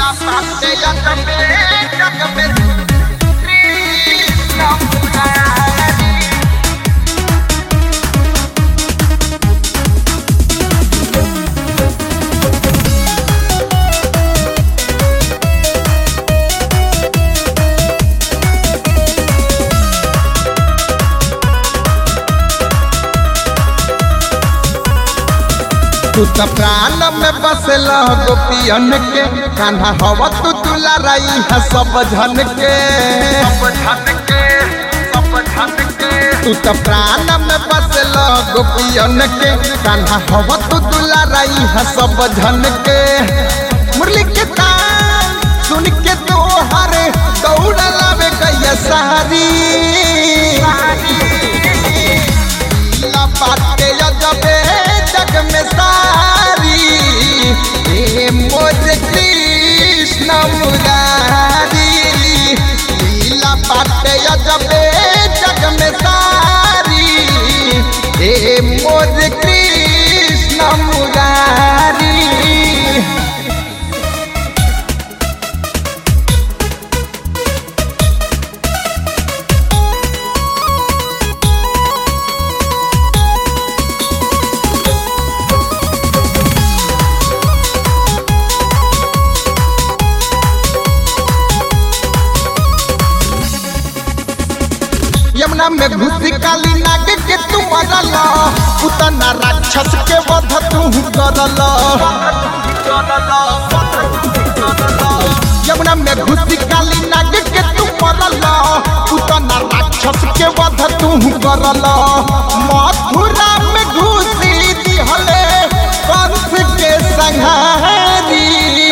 parte ya también, ya que me Krishna Murari. तू त प्राण में बसला गोपियन के कान्हा हवा तू तुला रही है सब झन के सब धन के, सब धन के, तू त प्राण में बसला गोपियन के कान्हा हवा तू तुला रही है सब झन के मुरली के तान सुन के तो हरे दौड़ लावे गैया सारी ला बाटे जबे जग में सारी ए मोज कृष्ण मुरारी लीला बाटे जबे जग में सारी ए मोज कृष्ण मुरारी यमुना में घुसी काली नाग के तू मरल उतना राक्षस के वध तू करल यमुना में घुसी काली नाग के तू मरल उतना राक्षस के वध तू करल मथुरा में घुसी दिहले कंस के संहारी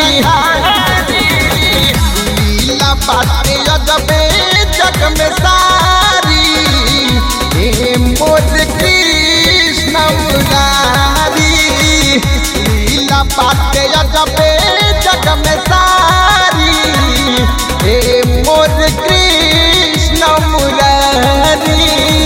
लीला बाटे अजबे जग में सारी हे मोर कृष्ण मुरारी लीला बाटे अजबे जग में सारी हे मोर कृष्ण मुरारी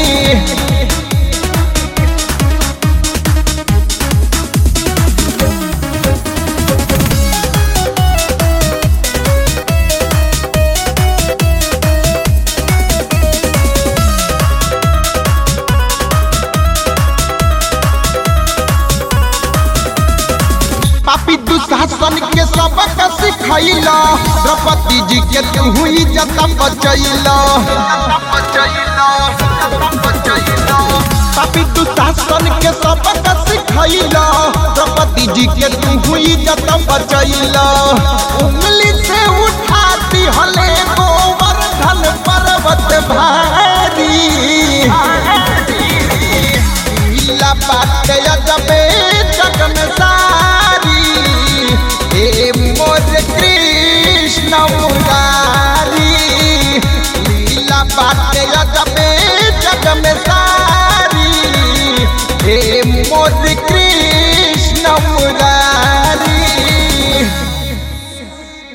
पापी दुशासन के सबक सिखैला द्रौपदी जी के तू हुई जता बचैला पापी दुशासन के सबक सिखैला द्रौपदी जी के तू हुई जता बचैला उंगली से उठाती हले गोवर्धन पर्वत भारी लीला बाटे अजबे जग में सारी हे मोर कृष्ण मुरारी लीला बाटे अजबे जग में सारी हे मोर